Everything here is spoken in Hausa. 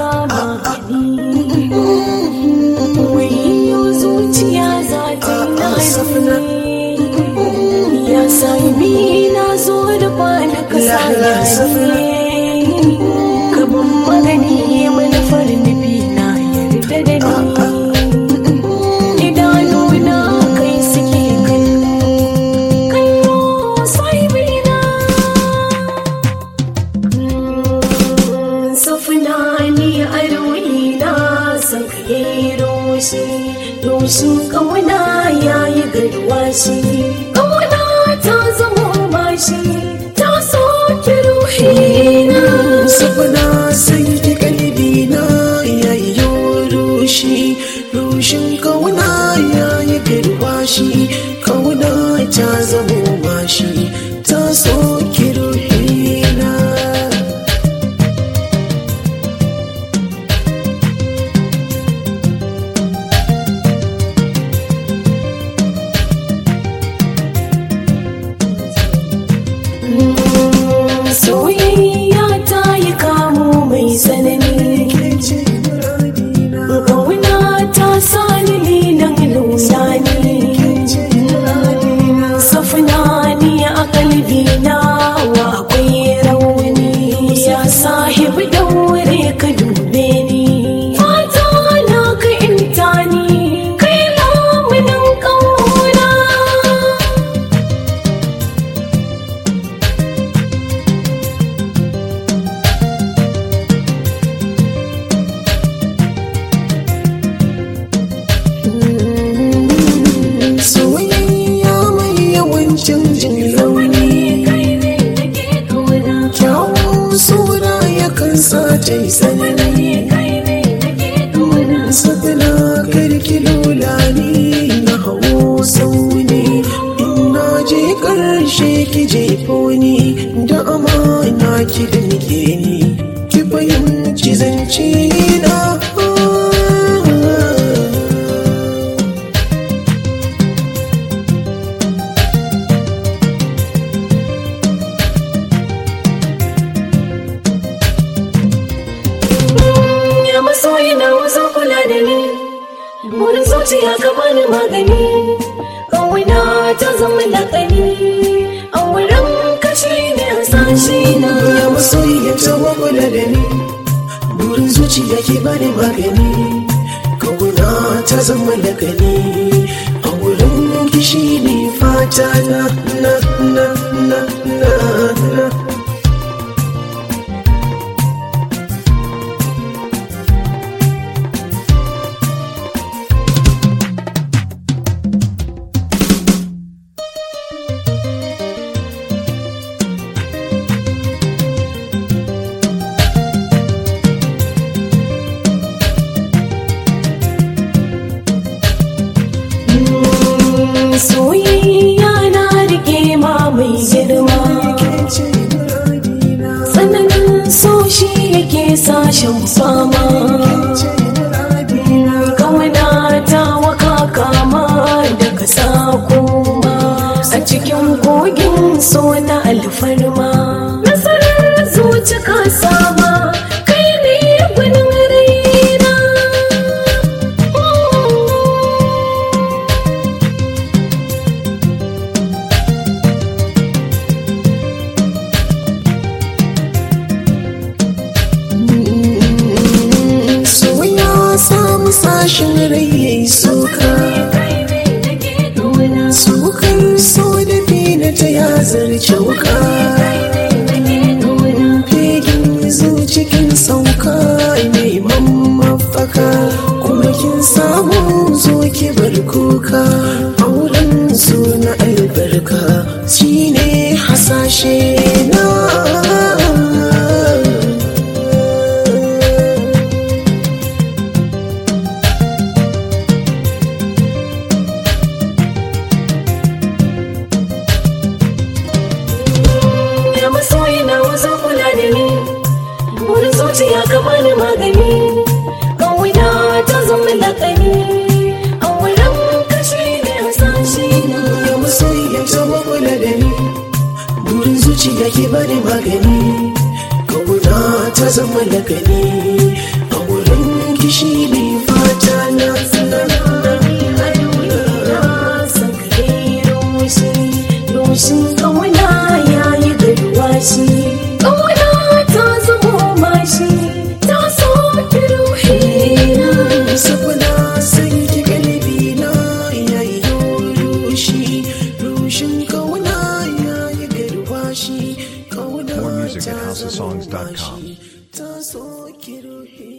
kama ni wayo zuciya za ta yi nazari ya sami na zo da kwana ka sa ka ban magani manufar nufi na yarda da ni idanuna kai suke kallo kallo sahibina safina ni a ruina san ka yi roshi roshin kauna ya yi garwashi kauna ta zama bashi ta soke ruhina Sabana sai ki kalbi na yayyo rushi rushin kauna yayi garwashi kauna ta zamo mashi ta soki ruhina soyayya ta yi kamo mai tsanani ce muradina Kauna ta sani lilan lunani ce muradina Safina ni a kalbina wa akwai rauni Ya sahibi daure ka dube ni Fata na ka inta ni kai lamunin kauna soyayya mai yawancin jin rauni Kai ne nake kauna kyawun sura yakan sa ta yi tsanani Kai ne nake kauna Sadana karki lulani na hawo sauni Ina je karshe ki jefo ni da amana ki danke ni ki fahimci zance na ya masoyi na wasu kula da ni wurin zuciya ka bani magani kawai ta zama lakani a wurin kashi ne hasashe na Ya masoyi ya tawa kula da ni Burin zuciya ke bani magani Kauna ta zama lakani A wurin kishi ne fata na na na na na na soyayya na rike ma mai girma ce muradina tsananin so shi yake sashen fama ce muradina kawana ta waka kama daga sakoma a cikin kogin so na alfarma nasarar zuci ka sama kai ne gwanin raina So ya samu sashin rai yayi suka kai ne nake kauna Sukar so da fina ta ya zarce wuka Fegin zucikin sauka neman mafaka Kuma kin samu zo ki bar kuka Auren su na albarka shine hasashe na ya masoyi na wasu kula da ni wurin zuciya ka bani magani kawai ta zama lakani a wurin kashi ne hasashe na Ya masoyi ya taba kula da ni Burin zuciya ke bani magani Kauna ta zama lakani A shi ne fata na Rushin ƙauna ya yi garwashi, ƙauna ta zama mashi, ta soke ruhina. Saboda san ki galibi na yayi rushi rushin kauna yayi garwashi kauna More music at ta zama housesongs.com. mashi, ta soki ruhi